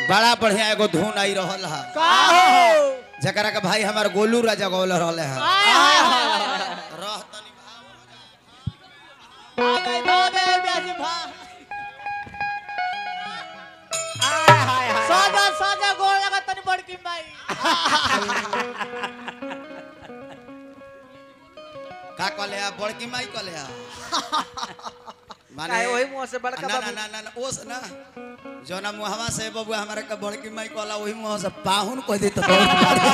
बड़ा बढ़िया एगो धुन आई रहल है का हो जकरा के भाई हमार गोलू राजा गौल रहले हैं आय हाय हाय रह तनी भागे भागे ब्याजी भाग आय हाय हाय सादा सादा गोल लगा तनी बड़की माई का कहले आ बड़की माई कहले आ माने काहे वही मुंह से बड़का ना ना बाबू ना ना ना ओस ना जोना मुहवा से बबुआ हमारे के बड़की माई कहला वही मुंह से पाहुन कह दे तो बहुत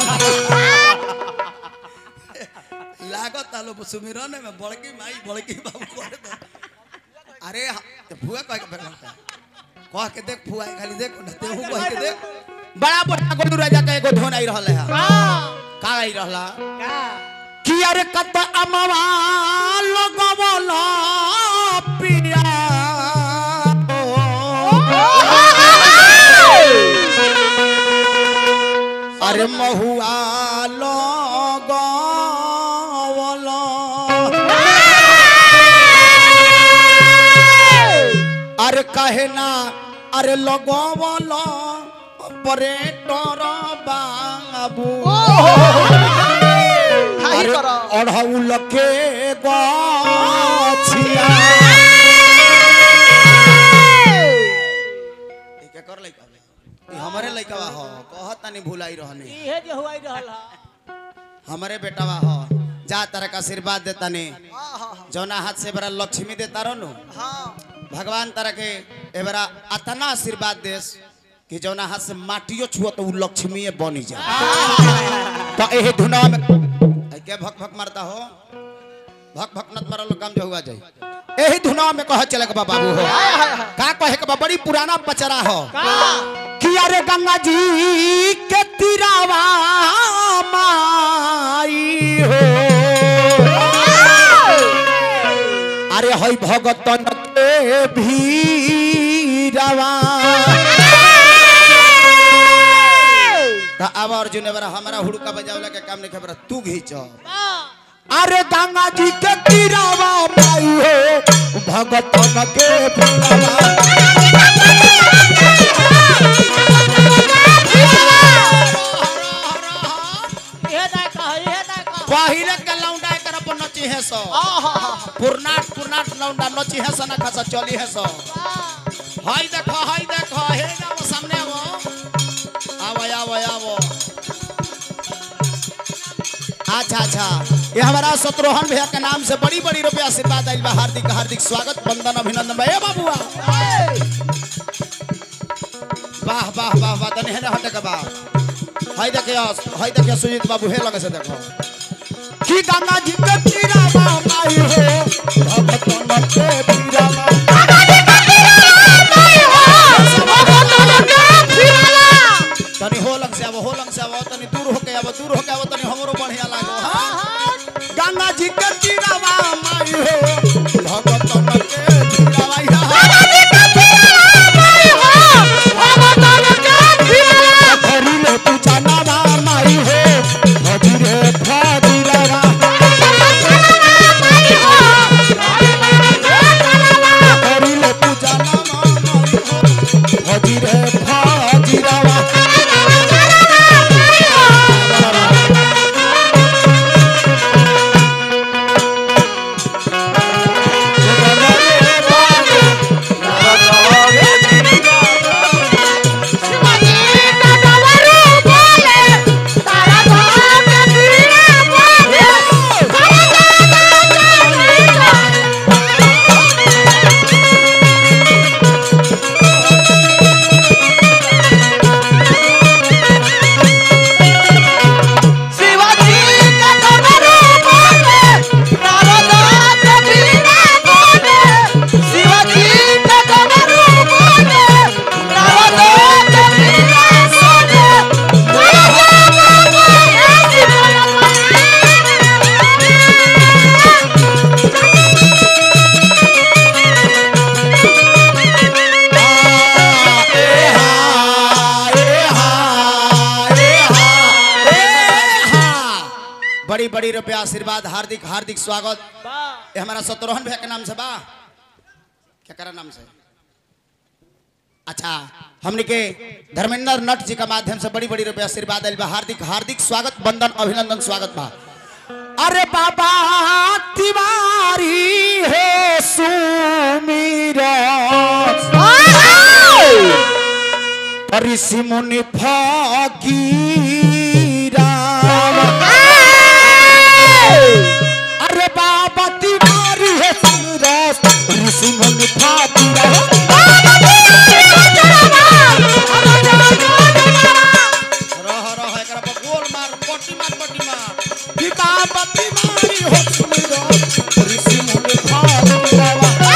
लागत आलो सुमिरन में बड़की माई बड़की बाबू कह दे अरे ह- तो फुआ कह के बैठा था। कह के देख फुआ खाली देख ना तेहू कह के देख बड़ा बड़ा गोलू राजा का एगो धोन आई रहले है का का आई रहला का कि अरे कत अमवा लगवला पिया अरे महुआ लगवला अरे कहे ना अरे लगवला ऑपरेटर बाबू हाई अरे करो अढ़ौल के गाछिया ई केकर लइका बा? ई हमरे लइकावा ह कहत तनी भुलाई रहने इहे जे हुआई रहल हा हमरे बेटावा ह जा तरह का आशीर्वाद देता ने हाँ हाँ जौना हाथ से बड़ा लक्ष्मी देता रहनु हाँ भगवान तरह के एबरा अतना आशीर्वाद देस कि जौना हाथ से माटियो छुअ तो उ लक्ष्मी बनी जा तो एहे धुना में ऐ के भक भक मारता हो भक भक नत मारल काम जो हुआ जाई एही धुना में कह चले के बा बाबू हो का कहे के बा बड़ी पुराना पचरा हो का कि अरे गंगा जी के तिरावा माई हो अरे हई भगतन के भीरवा अब अर्जुन एबार हमारा हुड़का बजावला के काम नहीं खबर तू घींचो अरे गंगा जी के तीरावा माई हो भगतन के भीरवा इहे ना कह इहे ना कह पहिरे के लौंडा कर अपन नची है सो पुरनाट पुरनाट लौंडा नची है सो ना खसा चली है सो हाय देखो हाय देखो हे जाओ सामने आवो आवो आवो आवो अच्छा अच्छा ये हमारा शत्रुघ्न भैया के नाम से बड़ी बड़ी रुपया आशीर्वाद आइल बा हार्दिक हार्दिक स्वागत वंदन अभिनंदन भैया बाबुआ वाह वाह वाह वाह तने हेने हटे के बा हाय देखियो हाय देखियो सुजीत बाबू हे लगे से देखो कि गंगा जी के तीरावा माई हो भगतन के तीरावा तनी हो लग से आवो हो लग से आवो तनी दूर होके आवो दूर होके आवो तनी हमरो बढ़िया लागो हाँ? गंगा जी के तीरावा माई हो भगतन के तीरावा या हरी ले पूछा नावा माई हो हरी रे भागीरवा हरी ले पूछा नावा माई हो हरी रे भागीरवा बड़ी बड़ी रुपया आशीर्वाद हार्दिक हार्दिक स्वागत ये हमारा शत्रुघ्न भैया के नाम से बा क्या करा नाम से अच्छा हमने के धर्मेंद्र नट जी का माध्यम से बड़ी बड़ी रुपया आशीर्वाद आइल बा हार्दिक हार्दिक स्वागत बंदन अभिनंदन स्वागत बा अरे बाबा तिवारी है सुमीरा ऋषि मुनि फकीरा अरे बाबा तिवारी है सुमीरा ऋषि मुनि फकीरा रह रह एकरा पर गोल मार पट्टी मार पट्टी मार कि बाबा तिवारी हो सुमीरा ऋषि मुनि फकीरा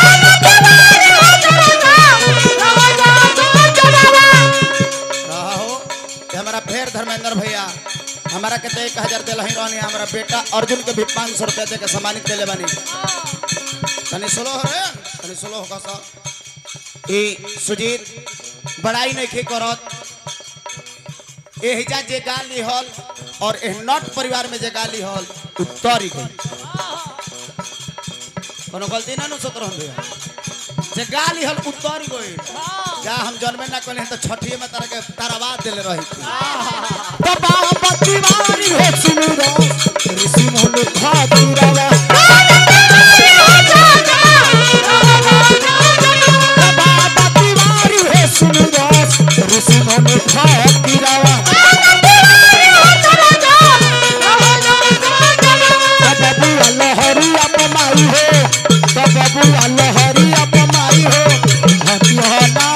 रहो कि हमारा फेर धर्मेंद्र भैया हमारा के तो एक हजार दिल ही रहनी हमारा बेटा अर्जुन के भी पाँच सौ रुपया दे के सम्मानित दिले बानी तनी सुनो हो रे तनी सुनो होगा सा ई सुजीत बड़ाई नहीं खे करत ए हिजा जे गाली हल और ए नट परिवार में जे गाली हल उत्तरी गई कोनो गलती ना नु सोत रहन भैया जे गाली हल उत्तरी गई जा हम जन्मे ना कले तो छठिए में तारा के ताराबाद देले रही थी तो बाबा तिवारी हो सुनुरा ऋषि मोहन खातीरावा बाबा तिवारी हो सुनुरा ऋषि मोहन खातीरावा बाबू लहरी अपमाई हो तो बाबू लहरी अपमाई हो हटिया ना